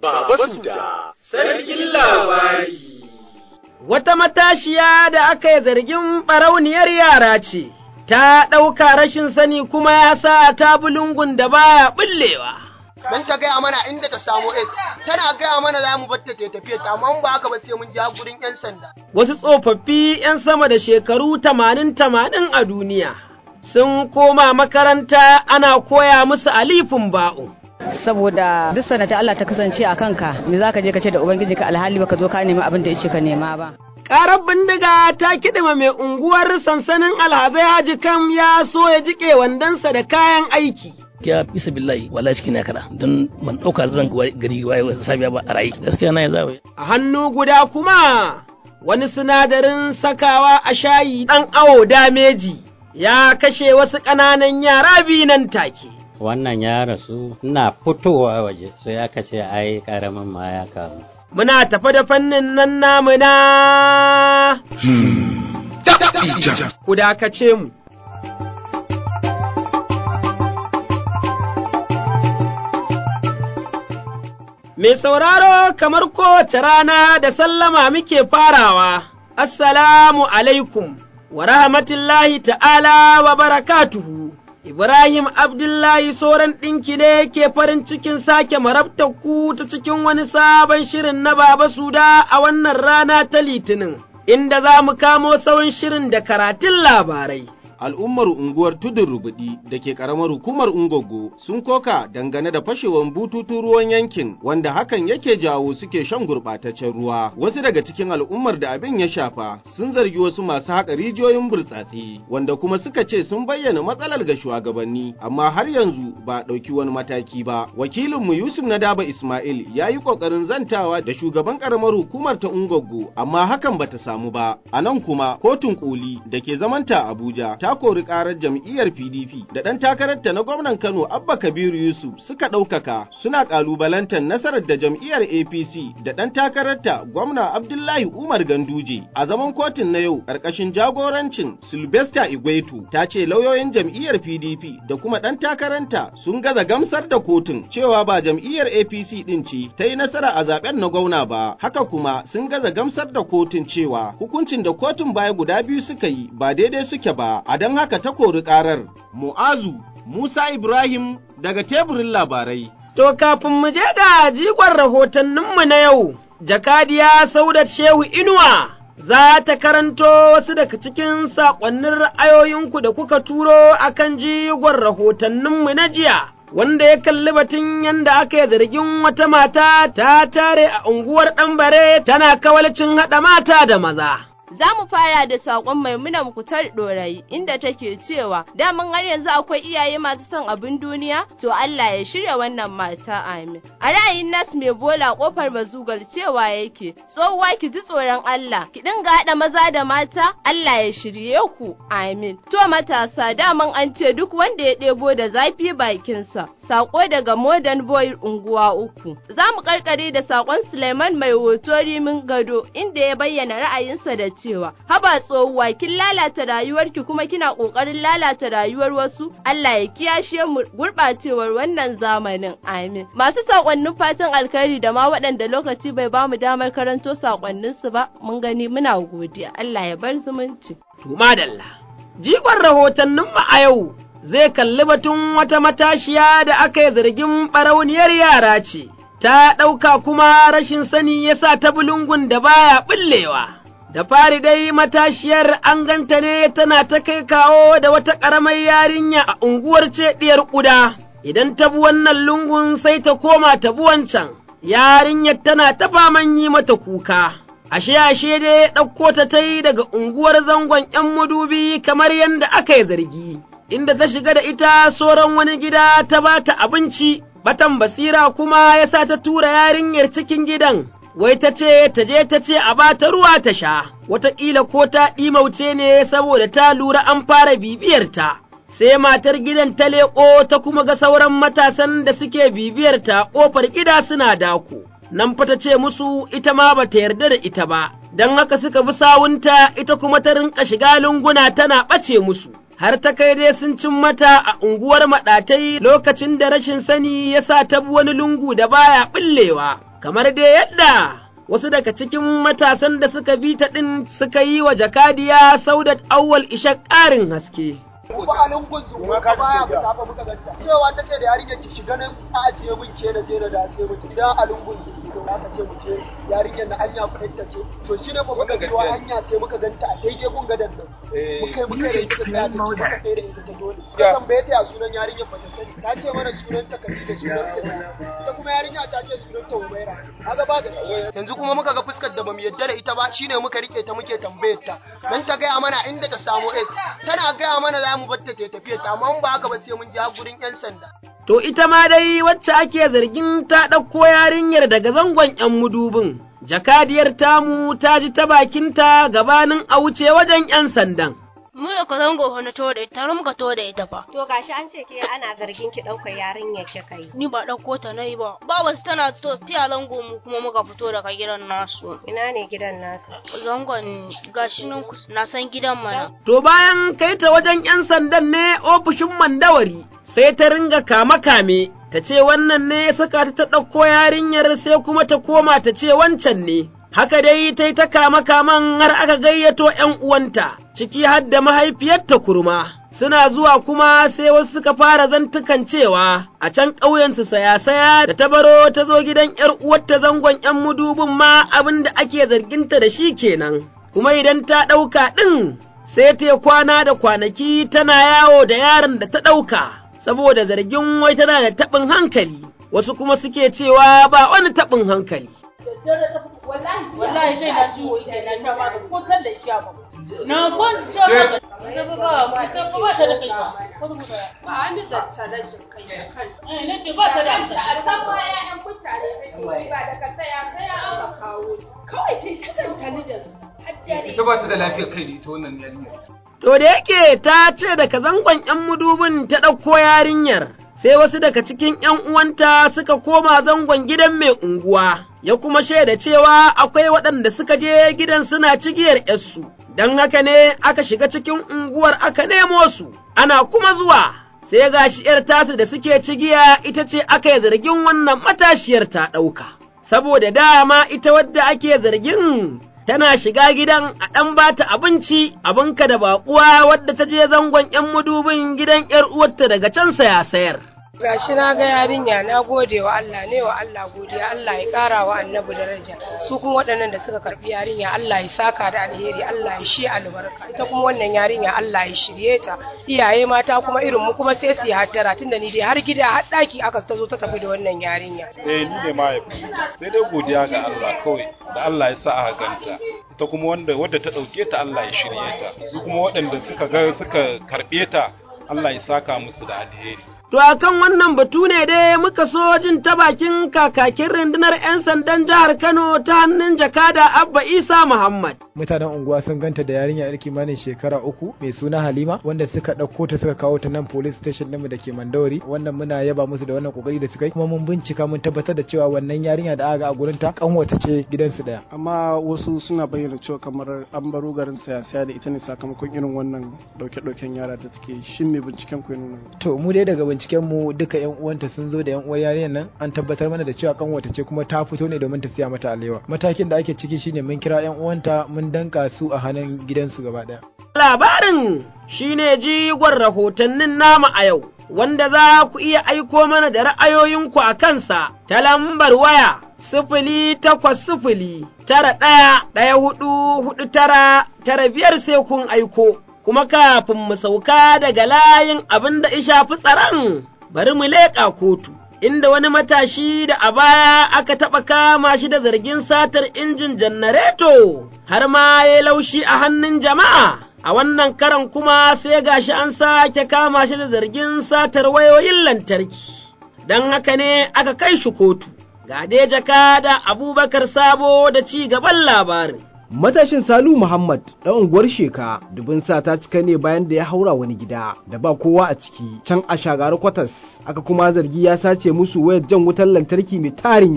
Baba Suda, sarkin labari. Wata matashiya da aka yi zargin ɓarauniyar yara ce, ta ɗauka rashin sani kuma ya sa ta bulungun da baya ɓullewa. Dan ta gaya mana inda ta samu S, tana gaya mana za mu batta ta tafiya ta, amma ba haka ba sai mun ja gurin 'yan sanda. Wasu tsofaffi ‘yan sama da shekaru tamanin tamanin a duniya, sun koma makaranta ana koya musu alifin ba'u. saboda duk sanata Allah ta kasance a kanka me zaka je ka ce da ubangiji ka alhali baka zo ka nemi abin da yace ka nema ba Ƙarar bindiga ta kiɗima mai unguwar sansanin alhazai haji kam ya so ya jiƙe wandonsa da kayan aiki. gaskiya bisa billahi wallahi cikin ya kada don man dauka zan gari waye safiya ba a rayi gaskiya na ya zawo A hannu guda kuma wani sinadarin sakawa a shayi ɗan awo dameji ya kashe wasu ƙananan yara biyu nan take. wannan ya rasu ina fitowa waje sai aka ce ai karamin ma ya kamu Muna tafa da fannin nan namu na ku dakace mu. Mai sauraro kamar kowace rana da sallama muke farawa, Assalamu alaikum wa rahmatullahi ta'ala wa barakatuhu. Ibrahim Abdullahi Soran ɗinki ne ke farin cikin sake marabtar ku ta cikin wani sabon shirin na Baba Suda a wannan rana ta Litinin, inda za mu kamo sauran shirin da karatun labarai. al'ummar unguwar tudun rubudi da ke karamar hukumar ungogo sun koka dangane da fashewar bututun ruwan yankin wanda hakan yake jawo suke shan gurɓataccen ruwa wasu daga cikin al'ummar da abin ya shafa sun zargi wasu masu haƙa rijiyoyin burtsatse wanda kuma suka ce sun bayyana matsalar ga shugabanni amma har yanzu ba a ɗauki wani mataki ba wakilinmu yusuf nadaba ismail ya yi ƙoƙarin zantawa da shugaban karamar hukumar ta ungogo amma hakan bata samu ba a nan kuma kotun koli da ke zamanta abuja ta kori karar jam'iyyar PDP da ɗan takararta na gwamnan Kano Abba Kabiru Yusuf suka ɗaukaka suna ƙalubalantar nasarar da jam'iyyar APC da ɗan takararta gwamna Abdullahi Umar Ganduje a zaman kotun na yau ƙarƙashin jagorancin Sylvester Igwetu ta ce lauyoyin jam'iyyar PDP da kuma ɗan takaranta sun gaza gamsar da kotun cewa ba jam'iyyar APC ɗin ce ta yi nasara a zaben na gwamna ba haka kuma sun gaza gamsar da kotun cewa hukuncin da kotun baya guda biyu suka yi ba daidai suke ba a don haka ta kori ƙarar. Mu'azu Musa Ibrahim daga teburin labarai. To kafin mu je ga jigon rahotanninmu na yau, jakadiya Saudat Shehu Inuwa za ta karanto wasu daga cikin saƙonnin ra'ayoyinku da kuka turo akan jigon rahotanninmu na jiya. Wanda ya kalli batun yadda aka yi zargin wata mata ta tare a unguwar ɗanbare tana kawalcin haɗa mata da maza. Za mu fara da saƙon maimuna mukutar ɗorayi inda take cewa daman har yanzu akwai iyaye masu son abin duniya to Allah ya shirya wannan mata amin. A ra'ayin nas mai bola ƙofar mazugal cewa yake tsohuwa ki ji tsoron Allah ki dinga haɗa maza da mata Allah ya shirye ku amin. To matasa daman an ce duk wanda ya ɗebo da zafi bakinsa saƙo daga modern boy unguwa uku. Za mu karkare da saƙon Suleiman mai hoto rimin gado inda ya bayyana ra'ayinsa da cewa haba tsohuwa kin lalata rayuwarki kuma kina kokarin lalata rayuwar wasu Allah ya kiyashe mu gurbacewar wannan zamanin amin masu sakonnin fatan alkhairi da ma waɗanda lokaci bai ba mu damar karanto sakonnin su ba mun gani muna godiya Allah ya bar zumunci to madalla jigon rahotannin mu a yau zai kalli batun wata matashiya da aka yi zargin barauniyar yara ce ta ɗauka kuma rashin sani yasa ta bulungun da baya ɓullewa. da fari dai matashiyar an ganta ne tana ta kai kawo da wata ƙaramar yarinya a unguwar ceɗiyar ƙuda, idan ta bi wannan lungun sai ta koma ta bi wancan, yarinyar tana ta faman yi mata kuka. Ashe ashe dai ɗauko ta ta yi daga unguwar zangon ’yan madubi kamar yadda aka yi zargi, inda ta shiga da ita sauran wani gida ta ba ta abinci, batan basira kuma ya sa ta tura yarinyar cikin gidan. wai ta ce ta je ta ce a ba ta ruwa ta sha, wataƙila ko ta ɗimauce ne saboda ta lura an fara bibiyarta. Sai matar gidan ta leƙo ta kuma ga sauran matasan da suke bibiyarta ƙofar gida suna dako. Nan fa ta ce musu ita ma ba ta yarda da ita ba, don haka suka bi sawunta ita kuma ta rinƙa shiga lunguna tana ɓace musu. har ta kai dai sun cin mata a unguwar maɗatai lokacin da rashin sani ya sa ta bi wani lungu da baya ɓullewa. kamar dai yadda wasu daga cikin matasan da suka bi ta ɗin suka yi wa jakadiya Saudat Awwal Ishak ƙarin haske. ba a lungun su ka baya mu tafa muka ganta cewa ta ce da yarinyar ki shiga nan a ajiye mun ke da je da sai mu idan a lungun su to aka ce mu je yarinyar na hanya ku ta ce to shine ba muka biyo hanya sai muka ganta a daidai gun gadan nan muka yi muka yi muka tsaya da muka kai da ita ta dole ka tambaye ta ya sunan yarinyar ba ta sani ta ce mana sunan ta kaji da sunan sa ita kuma yarinya ta ce sunan ta Umaira kaga ba gaskiya yanzu kuma muka ga fuskar da bamu yadda da ita ba shine muka rike ta muke tambayar ta dan ta gaya mana inda ta samu S tana gaya mana za mu batta ta tafiya ta amma ba haka ba sai mun je gurin yan sanda To ita ma dai wacce ake zargin ta ɗauko yarinyar daga zangon ‘yan mudubin, jakadiyar tamu ta ji ta bakinta gabanin a wuce wajen ‘yan sandan. mu da ka zango na to da ita har muka to da ita fa To gashi an ce ke ana zargin ki ɗaukar yarinyar ki kai. ni ba ɗauko ta na yi ba baba su tana to fiya zango mu kuma muka fito daga gidan nasu Ina ne gidan nasu? zangon gashi nan kus- na san gidan mana To bayan kai ta wajen ‘yan sandan ne ofishin mandawari, sai ta ringa kame-kame, ta ce wannan ne ya saka ta ta ɗauko yarinyar sai kuma ta koma ta ce wancan ne. Haka dai ta yi ta kama-kaman har aka gayyato ‘yan uwanta, ciki har da mahaifiyarta kurma. Suna zuwa kuma sai wasu suka fara zantukan cewa a can ƙauyensu saya-saya da ta baro ta zo gidan ‘yar uwarta zangon ‘yan mudubin ma abin da ake zarginta da shi kenan. Kuma idan ta ɗauka ɗin sai ta kwana da kwanaki tana yawo da yaron da ta ɗauka, saboda zargin wai tana da taɓin hankali, wasu kuma suke cewa ba wani taɓin hankali. wallahi sai na ciwo yake na sha magani ko san da sha ba na kwance magani ita ba ba ita ba ba ta da kai ko da mutu ba an da ta rashin kai da kai eh nake ba ta da a san ma ƴaƴan mutane kake ba da ka saya saya aka kawo kawai kai ta tantani da su ita ba ta da lafiyar kai ne ita wannan yarinya To da yake ta ce daga zangon ‘yan mudubin ta ɗauko yarinyar, sai wasu daga cikin ‘yan uwanta suka koma zangon gidan mai unguwa, ya kuma shaida cewa akwai waɗanda suka je gidan suna cigiyar ‘yarsu, don haka ne aka shiga cikin unguwar aka nemo su, ana kuma zuwa. Sai gashi ‘yar tasu da suke cigiya ita ce aka yi zargin wannan matashiyar ta ɗauka, saboda dama ita wadda ake zargin tana shiga gidan a ɗan ba ta abinci abinka da baƙuwa wadda ta je zangon ‘yan mudubin gidan ‘yar uwarta daga can saya sayar. gashi na ga yarinya na gode wa Allah ne wa Allah godiya Allah ya ƙara wa annabi daraja su kuma waɗannan da suka karɓi yarinya Allah ya saka da alheri Allah ya shi albarka ita kuma wannan yarinya Allah ya shirye ta iyaye mata kuma irin mu kuma sai su yi hattara tunda ni dai har gida har ɗaki aka ta zo ta tafi da wannan yarinya eh ni ne mahaifi sai dai godiya ga Allah kawai da Allah ya sa aka ganta ita kuma wanda wadda ta ɗauke ta Allah ya shirye ta su kuma waɗanda suka ga suka karɓe ta Allah ya saka musu da alheri To a kan wannan batu ne dai muka so jin ta bakin kakakin rundunar ‘yan sandan jihar Kano ta hannun jakada Abba Isa Muhammad. Mutanen unguwa sun ganta da yarinya yar kimanin shekara uku mai suna Halima wanda suka ɗauko ta suka kawo ta nan police station ɗinmu da ke Mandawari wannan muna yaba musu da wannan kokari da suka yi kuma mun bincika mun tabbatar da cewa wannan yarinya da aka ga a gurin ta kanwata ce gidansu ɗaya. amma wasu suna bayyana cewa kamar an baro garin saya da ita ne sakamakon irin wannan dauke-dauken yara da suke shin me binciken ku ya nuna To mu dai daga binciken mu duka yan uwanta sun zo da yan uwar yarinyar nan an tabbatar mana da cewa kanwata ce kuma ta fito ne domin ta siya mata alewa. Matakin da ake ciki shine mun kira yan uwanta mun danka su a hannun gidansu gaba ɗaya. Labarin shi ne jigon rahotannin nama a yau, wanda za ku iya aiko mana da ra'ayoyinku a kansa ta lambar waya sifili takwas sifili tara ɗaya ɗaya hudu hudu tara tara biyar sai kun aiko. Kuma kafin mu sauka daga layin abin da shafi tsaron, bari mu leƙa kotu. Inda wani matashi da a baya aka taɓa kama shi da zargin satar injin janareto, har ma ya laushi a hannun jama'a. a wannan karan kuma sai gashi an sake kama shi da zargin satar wayoyin lantarki, don haka ne aka kai shi kotu, ga dai jaka da abubakar sabo da ci gaban labarin. Matashin Salu Muhammad ɗan unguwar Sheka dubin sa ta cika ne bayan da ya haura wani gida da ba kowa a ciki can a shagari kwatas aka kuma zargi ya sace musu wayar jan wutar lantarki mai tarin yawa.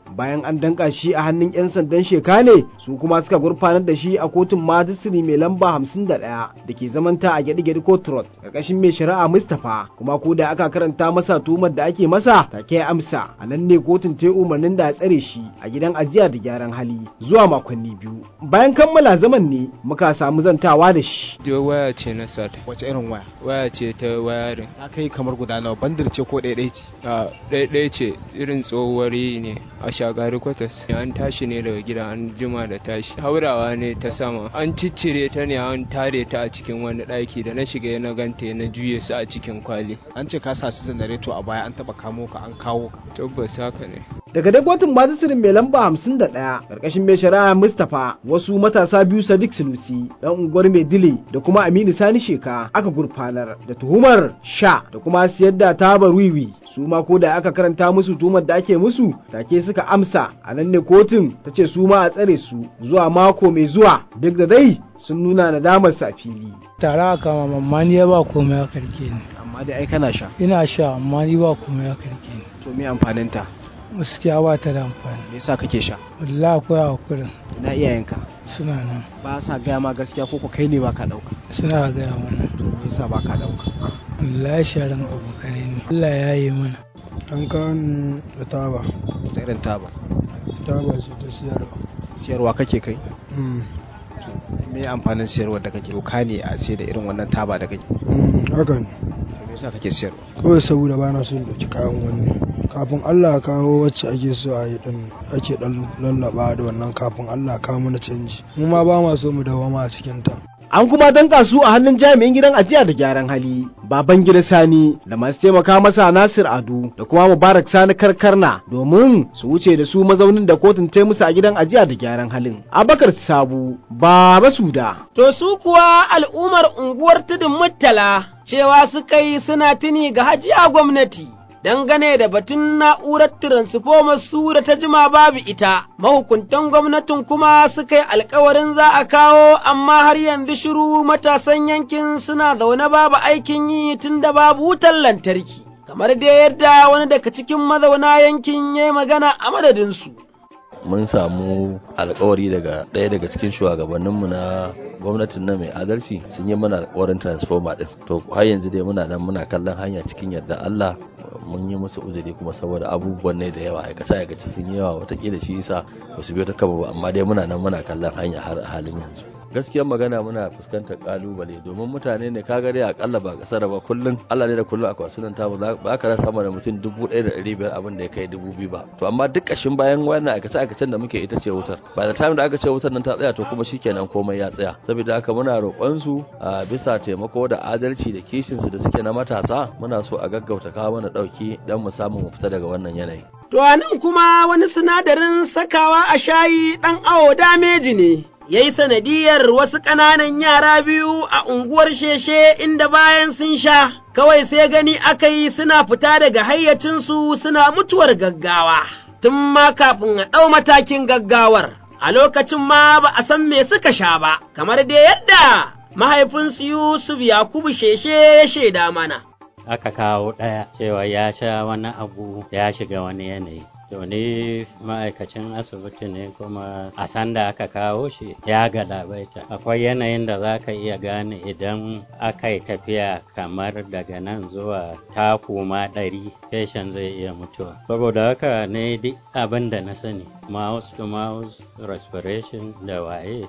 bayan an danka shi a hannun 'yan sandan sheka ne su kuma suka gurfanar da shi a kotun majistiri mai lamba 51 da ke zamanta a gyaɗi-gyaɗi court road ƙarƙashin mai shari'a mustapha kuma ko da aka karanta masa tuhumar da ake masa take amsa a nan ne kotun ta umarnin da a tsare shi a gidan ajiya da gyaran hali zuwa makonni biyu bayan kammala zaman ne muka samu zantawa da shi waya ce na sata wace irin waya waya ce ta wayarin ta kai kamar guda nawa bandir ce ko ɗaiɗai ce a ɗaiɗai ce irin tsohuwar ne a shagari kwatas an tashi ne daga gida an jima da tashi haurawa ne ta sama an ciccire ta ne an tare ta a cikin wani ɗaki da na shiga na ganta na juye su a cikin kwali an ce ka sa su janareto a baya an taɓa kamo ka an kawo ka tabbas haka ne daga dai kotun majisirin mai lamba hamsin da ɗaya ƙarƙashin mai shari'a mustapha wasu matasa biyu sadiq sunusi ɗan unguwar mai dile da kuma aminu sani sheka aka gurfanar da tuhumar sha da kuma siyar da tabar wiwi su ma ko da aka karanta musu tuhumar da ake musu take suka amsa a nan ne kotun ta ce su ma a tsare su zuwa mako mai zuwa duk da dai sun nuna nadamar sa fili tare a kama mamma ni ya ba komai ya karke ni amma dai ai kana sha ina sha amma ni ba komai ya karke ni to me amfanin ta gaskiya ba ta da amfani me yasa kake sha wallahi akwai hakurin ina iyayenka suna nan ba sa gaya ma gaskiya ko ko kai ne ba ka dauka suna gaya mana to me yasa ba ka dauka wallahi sharan abokanai ne Allah ya yi mana an kawo da taba ta irin taba taba ce ta siyarwa siyarwa kake kai me amfanin siyarwa da kake doka ne a sai da irin wannan taba da kake haka ne me yasa kake siyarwa kawai saboda bana son dauki kayan wani kafin Allah ya kawo wacce ake so a yi din ake dan lallaba da wannan kafin Allah ya kawo mana canji mu ma ba ma so mu dawama a cikin ta an kuma danka su a hannun jami'in gidan ajiya da gyaran hali baban gida sani da masu taimaka masa nasir ado da kuma mubarak sani karkarna domin su wuce da su mazaunin da kotun ta musu a gidan ajiya da gyaran halin abakar sabu baba suda to su kuwa al'ummar unguwar tudun muttala cewa suka yi suna tuni ga hajiya gwamnati dangane da batun na'urar transformer su da ta jima babu ita, mahukuntan gwamnatin kuma suka yi alkawarin za a kawo amma har yanzu shiru matasan yankin suna zaune babu aikin yi tun da babu wutar lantarki, kamar da yadda wani daga cikin mazauna yankin ya yi magana a madadinsu. mun samu alkawari daga ɗaya daga cikin shugabanninmu na gwamnatin na mai adalci sun yi mana alkawarin transformer din to har yanzu dai muna nan muna kallon hanya cikin yarda Allah mun yi musu uzuri kuma saboda abubuwan ne da yawa aikace aikace sun yi yawa watakila shi yasa ba su biyo ta kaba ba amma dai muna nan muna kallon hanya har halin yanzu gaskiyar magana muna fuskantar kalubale domin mutane ne kaga dai akalla ba kasar ba kullun Allah ne da kullun akwai sunan ta ba ka rasa sama da mutum dubu ɗaya da ɗari biyar abin da ya kai dubu biyu ba to amma duk ƙashin bayan wannan aikace aikacen da muke ita ce wutar ba da time da aka ce wutar nan ta tsaya to kuma shikenan komai ya tsaya saboda haka muna roƙon su a bisa taimako da adalci da kishin su da suke na matasa muna so a gaggauta kawo mana ɗauki dan mu samu mu fita daga wannan yanayi To a nan kuma wani sinadarin sakawa a shayi ɗan awo dameji ne. ya yi sanadiyar wasu ƙananan yara biyu a unguwar sheshe inda bayan sun sha, kawai sai gani aka yi suna fita daga hayyacinsu suna mutuwar gaggawa, tun ma kafin a ɗau matakin gaggawar, a lokacin ma ba a san me suka sha ba, kamar dai yadda mahaifinsu Yusuf Yakubu sheshe ya shaida mana. Aka kawo ɗaya cewa ya sha wani abu ya shiga wani yanayi. To ni ma'aikacin asibiti ne kuma a sanda aka kawo shi ya galabaita. Akwai yanayin da za ka iya gane idan aka yi tafiya kamar daga nan zuwa taku ma ɗari, feshin zai iya mutuwa. Saboda haka ne duk abin da na sani, mouse to mouse respiration da waye.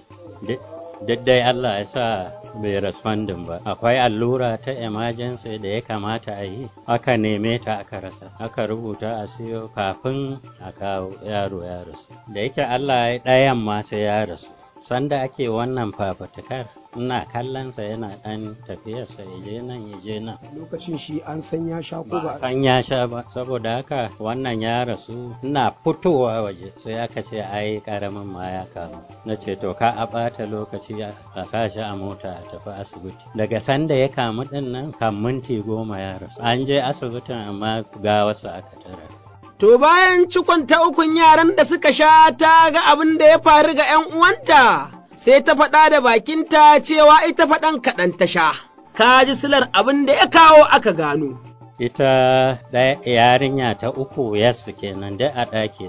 duk dai Allah ya sa bai respondin ba akwai allura ta emergency da ya kamata a yi aka neme ta aka rasa aka rubuta a siyo kafin a kawo yaro ya rasu da yake Allah ya ɗayan ma sai ya rasu sanda ake wannan fafatukar ina kallonsa yana ɗan tafiyarsa ya je nan ya je nan lokacin shi an san ya sha ko ba san ya sha ba saboda haka wannan ya rasu ina fitowa waje sai aka ce ai karamin ma ya kamu na ce to ka a ɓata lokaci a sa shi a mota a tafi asibiti daga sanda ya kamu ɗin nan kan minti goma ya rasu an je asibitin amma ga wasu aka tara To bayan cikon ta ukun yaran da suka sha ta ga abin da ya faru ga ‘yan uwanta, sai ta faɗa da bakinta cewa ita faɗan kaɗan ta sha, ka ji silar abin da ya kawo aka gano. ita ɗaya yarinya ta uku yassu kenan da a ɗaki ɗaya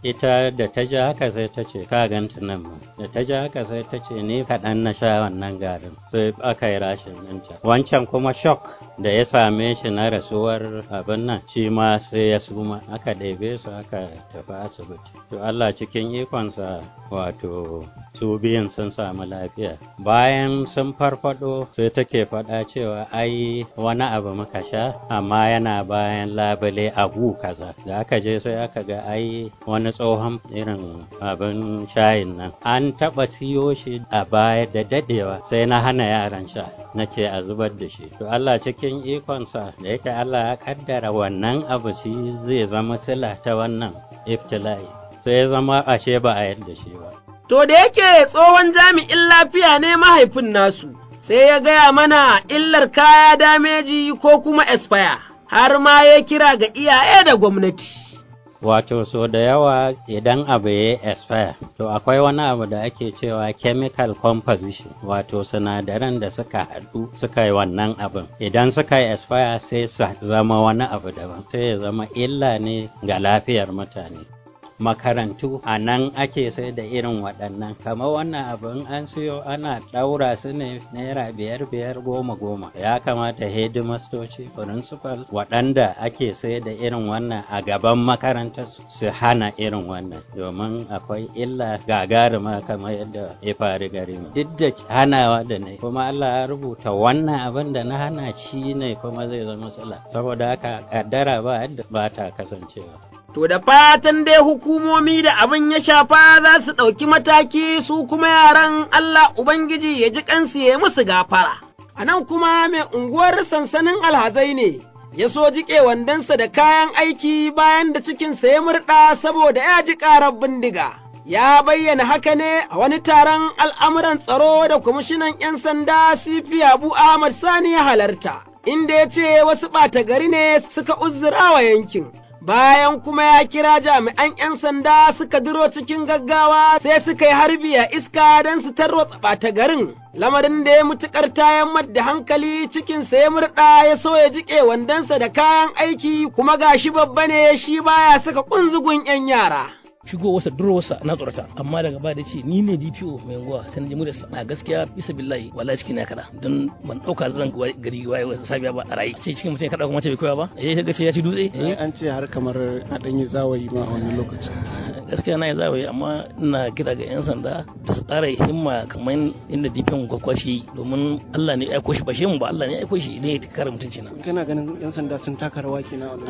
ita da ta ji haka sai ta ce ka ganta nan ma da ta ji haka sai ta ce ni kaɗan na sha wannan garin sai aka yi rashin ɗinta wancan kuma shock da ya same shi na rasuwar abin nan shi ma sai ya suma aka ɗebe su aka tafi asibiti to Allah cikin ikonsa wato su biyun sun samu lafiya bayan sun farfado sai take faɗa cewa ai wani abu muka sha amma yana bayan labule a gu kaza da aka je sai aka ga ai wani tsohon irin abin shayin nan an taɓa siyo shi a baya da dadewa sai na hana yaran sha na ce a zubar da shi to Allah cikin ikonsa da yake Allah ya kaddara wannan abu shi zai zama sila ta wannan iftila'i sai ya zama ashe ba a yadda shi ba To da yake tsohon jami'in lafiya ne mahaifin nasu, sai ya gaya mana illar kaya dameji ko kuma expire, har ma ya kira ga iyaye da gwamnati. Wato, so da yawa idan abu ya expire, to akwai wani abu da ake cewa chemical composition, wato sinadaran da suka haɗu suka yi wannan abin. Idan suka yi expire sai su zama wani abu daban, sai ya zama illa ne ga lafiyar mutane. makarantu a nan ake sai da irin waɗannan kamar wannan abin an siyo ana ɗaura su ne naira biyar biyar goma goma ya kamata hedimastoci principal waɗanda ake sai da irin wannan a gaban makarantar su hana irin wannan domin akwai illa gagarima kamar yadda ya faru gare mu duk da hanawa da ne kuma Allah ya rubuta wannan abin da na hana shi ne kuma zai zama matsala saboda haka kaddara ba yadda ba ta kasancewa To da fatan dai hukumomi da abin ya shafa za su ɗauki mataki su kuma yaran Allah Ubangiji ya ji kansu ya musu gafara. A nan kuma mai unguwar sansanin alhazai ne, ya so jiƙe wandonsa da kayan aiki bayan da cikinsa ya murɗa saboda ya ji ƙarar bindiga. Ya bayyana haka ne a wani taron al'amuran tsaro da kwamishinan ‘yan sanda Sifi Abu Ahmad Sani ya halarta, inda ya ce wasu ɓata gari ne suka uzura wa yankin. bayan kuma ya kira jami'an ‘yan sanda suka diro cikin gaggawa sai suka yi harbi a iska don su tarwatsa ɓata garin, lamarin da ya mutuƙar tayan da hankali cikinsa ya murɗa ya so ya jiƙe wandonsa da kayan aiki kuma gashi babba ne shi baya saka ƙunzugun ‘yan yara. shigo wasa duro wasa na tsorata amma daga baya da ce ni ne DPO mai unguwa sai na ji muryarsa a gaskiya bisa billahi wallahi cikin na kada don ban dauka zan gari waye wasa safiya ba a rayi sai cikin mutum ya kada kuma ce bai koya ba eh ta ce ya ci dutse eh an ce har kamar a dan yi zawayi ma a wannan lokacin gaskiya na yi zawayi amma ina kira ga yan sanda da su ƙara himma kamar inda DPO gwakwa shi domin Allah ne ya aiko shi ba shi mu ba Allah ne ya aiko shi idan ya kare mutunci na kana ganin yan sanda sun taka rawa kenan a wannan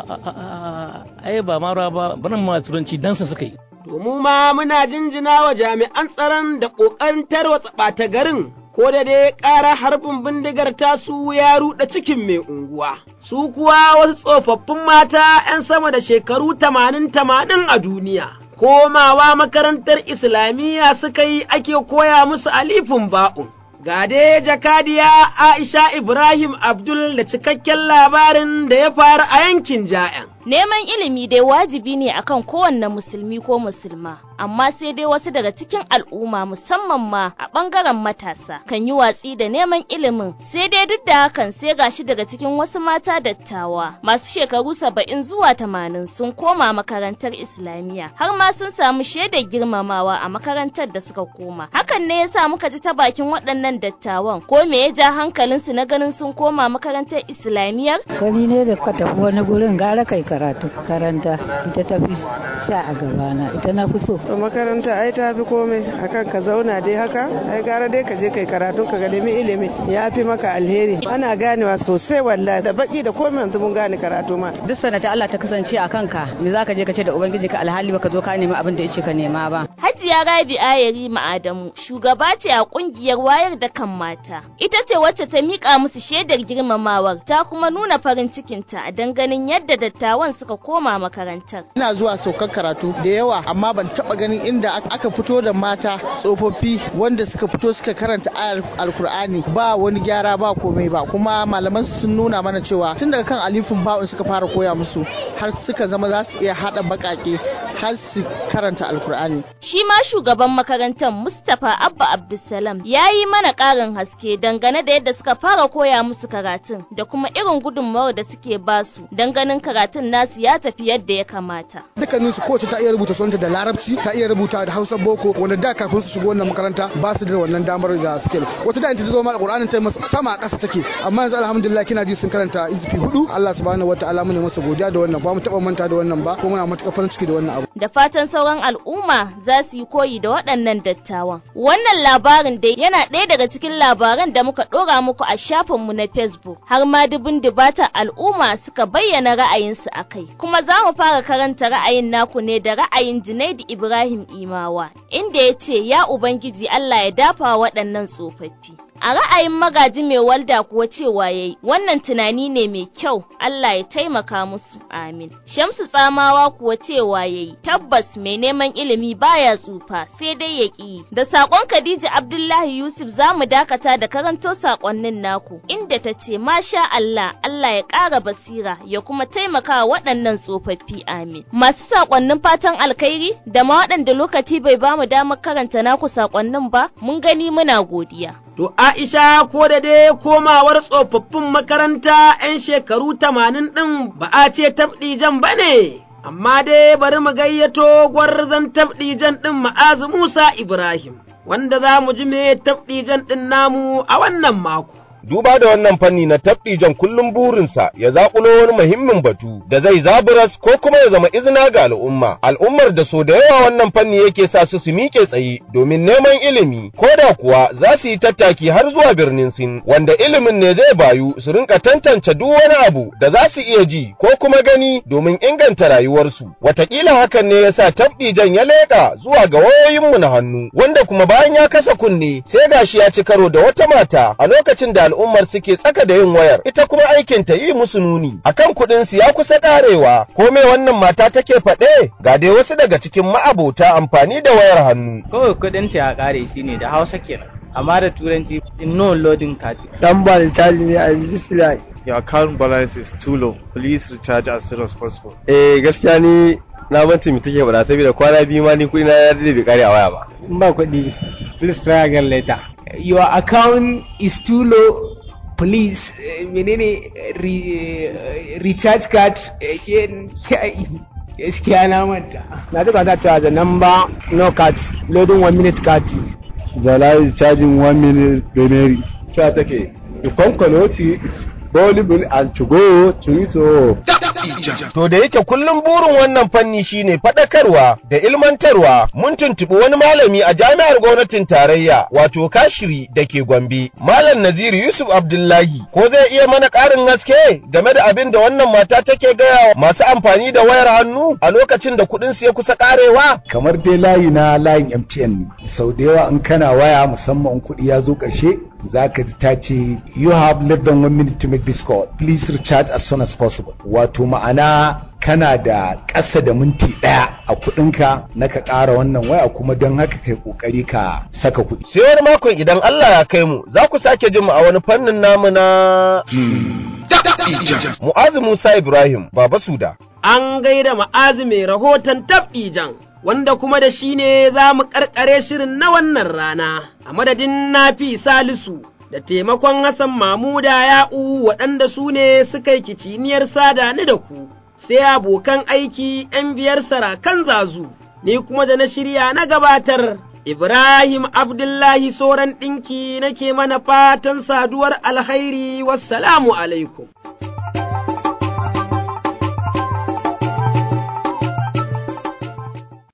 lokacin ai ba ma rawa ba barin ma turanci dan sa suka yi. To mu ma muna jinjina wa jami'an tsaron da ƙoƙarin tarwatsa ɓata garin, ko da dai ƙara harbin bindigar tasu ya ruɗa cikin mai unguwa. Su kuwa wasu tsofaffin mata ‘yan sama da shekaru tamanin tamanin a duniya. Komawa makarantar Islamiyya suka yi ake koya musu alifin ba'un. Ga dai jakadiya Aisha Ibrahim Abdul da cikakken labarin da ya faru a yankin Ja'yan. Neman ilimi dai wajibi ne akan kowanne musulmi ko musulma, amma sai dai wasu daga cikin al'umma musamman ma a ɓangaren matasa kan yi watsi da neman ilimin, sai dai duk da hakan sai gashi daga cikin wasu mata dattawa masu shekaru saba'in zuwa tamanin sun koma makarantar Islamiyya, har ma sun samu shaidar girmamawa a makarantar da suka koma. Hakan ne yasa muka ji ta bakin waɗannan dattawan, ko me ya ja hankalinsu na ganin sun koma makarantar Islamiyyar? Gani ne da ka tafi wani gurin gara kai karatu karanta ita ta fi sha a gabana ita na fi so. makaranta ai ta fi komai akan ka zauna dai haka ai gara dai ka je kai karatu ka ga nemi ilimi ya fi maka alheri ana ganewa sosai wallahi da baki da komai yanzu mun gane karatu ma. duk sanata Allah ta kasance a kanka me za ka je ka ce da ubangiji ka alhali baka zo ka nemi abin da yace ka nema ba. Hajiya Rabi Ayari Ma'adamu shugaba ce a kungiyar wayar da kan mata. Ita ce wacce ta mika musu shaidar girmamawar ta kuma nuna farin cikinta dan ganin yadda dattawan suka koma makarantar. Ina zuwa saukar karatu da yawa amma ban taba ganin inda aka fito da mata tsofaffi wanda suka fito suka karanta ayar alkur'ani ba wani gyara ba komai ba kuma malaman sun nuna mana cewa tun daga kan alifin ba'un suka fara koya musu har suka zama za su iya hada bakake har su karanta alkur'ani. Shi ma shugaban makarantar Mustapha Abba Abdulsalam ya yi mana ƙarin haske dangane da yadda suka fara koya musu karatun da kuma irin gudunmawar da suke basu don ganin karatun nasu ya tafi yadda ya kamata. Dukkanin su kowace ta iya rubuta sunanta da Larabci, ta iya rubuta da Hausa boko wanda da kafin su shigo wannan makaranta ba su da wannan damar da suke. Wata da ta zo ma Qur'anin ta masa sama a ƙasa take amma yanzu alhamdulillah kina ji sun karanta izifi hudu Allah subhanahu wataala mu ne masa godiya da wannan ba mu taba manta da wannan ba kuma muna matuƙar farin ciki da wannan abu. Da fatan sauran al'umma za su yi koyi da waɗannan dattawan. Wannan labarin dai yana ɗaya daga cikin labaran da muka ɗora muku a shafinmu na Facebook har ma dubin dubata al'umma suka bayyana ra'ayinsu a kai. Kuma za mu fara karanta ra'ayin naku ne da ra'ayin Junaidu Ibrahim Imawa inda ya ce ya Ubangiji Allah ya dafa waɗannan tsofaffi. A ra'ayin magaji mai walda kuwa cewa yayi wannan tunani ne mai kyau Allah ya taimaka musu amin. Shamsu tsamawa kuwa cewa yayi tabbas mai neman ilimi baya tsufa sai dai ya ƙi. Da saƙon Khadija Abdullahi Yusuf za mu dakata da karanto saƙonnin naku inda ta ce masha Allah Allah ya ƙara basira ya kuma taimaka waɗannan tsofaffi amin. Masu saƙonnin fatan alkhairi da ma waɗanda lokaci bai bamu damar karanta naku saƙonnin ba mun gani muna godiya. To Aisha ko da dai komawar tsofaffin makaranta ‘yan shekaru tamanin ɗin ba a ce tabɗijan ba ne, amma dai bari mu gayyato gwarzon tabɗijan ɗin ma'azu Musa Ibrahim, wanda za mu ji me tabɗijan ɗin namu a wannan mako. duba da wannan fanni na tabdijan kullum burinsa ya zakulo wani muhimmin batu da zai zaburas ko kuma ya zama izina ga al'umma al'ummar da so da yawa wannan fanni yake sa su su miƙe tsaye domin neman ilimi ko da kuwa za su yi tattaki har zuwa birnin sin wanda ilimin ne zai bayu su rinka tantance duk wani abu da za su iya ji ko kuma gani domin inganta rayuwarsu watakila hakan ne ya sa tabdijan ya leƙa zuwa ga wayoyinmu na hannu wanda kuma bayan ya kasa kunne sai gashi ya ci karo da wata mata a lokacin da al'ummar suke tsaka da yin wayar ita kuma aikin ta yi musu nuni akan kuɗin su ya kusa karewa ko me wannan mata take faɗe ga dai wasu daga cikin ma'abota amfani da wayar hannu kawai kuɗin ta ya kare shine da Hausa kenan amma da turanci no loading card dan ba da caji ne a register your account balance is too low please recharge as soon as possible eh gaskiya ni na banci mu take faɗa saboda kwana biyu ma ni kuɗi na ya dade bai kare a waya ba in ba kuɗi please try again later your account is too low please uh, menene re, uh, recharge card again gaskiya na manta na ji kwanta cewa the number no card loading one minute card the live charging one minute remaining cewa take the concoloty is volleyball and to go to it so To da yake kullum burin wannan fanni shine faɗakarwa da ilmantarwa mun tuntuɓi wani malami a jami'ar gwamnatin tarayya wato kashiri da ke Gombe. Malam Naziru Yusuf Abdullahi ko zai iya mana ƙarin haske game da abin da wannan mata take gaya masu amfani da wayar hannu a lokacin da kuɗin su ya kusa ƙarewa. kamar dai layi na layin MTN ne sau da yawa in kana waya musamman kuɗi ya zo ƙarshe za ka ji ta ce you have less than one minute to make this call please recharge as soon as possible wato ma'ana kana da ƙasa da minti ɗaya a kuɗinka na ka ƙara wannan waya kuma don haka kai ƙoƙari ka saka kuɗi. Sai wani makon idan Allah ya kai mu za ku sake jin mu a wani fannin namu na Mu'azu Musa Ibrahim Baba Suda. An gaida ma'azi mai rahoton tab'ijan. wanda kuma da shi ne za mu ƙarƙare shirin na wannan rana, a madadin nafi salisu da taimakon Hassan Mamuda ya'u waɗanda su ne suka yi kiciniyar sada ni da ku, sai abokan aiki ‘yan biyar sarakan zazu, ni kuma da na shirya na gabatar. Ibrahim Abdullahi Soran ɗinki nake mana fatan saduwar alkhairi wassalamu alaikum.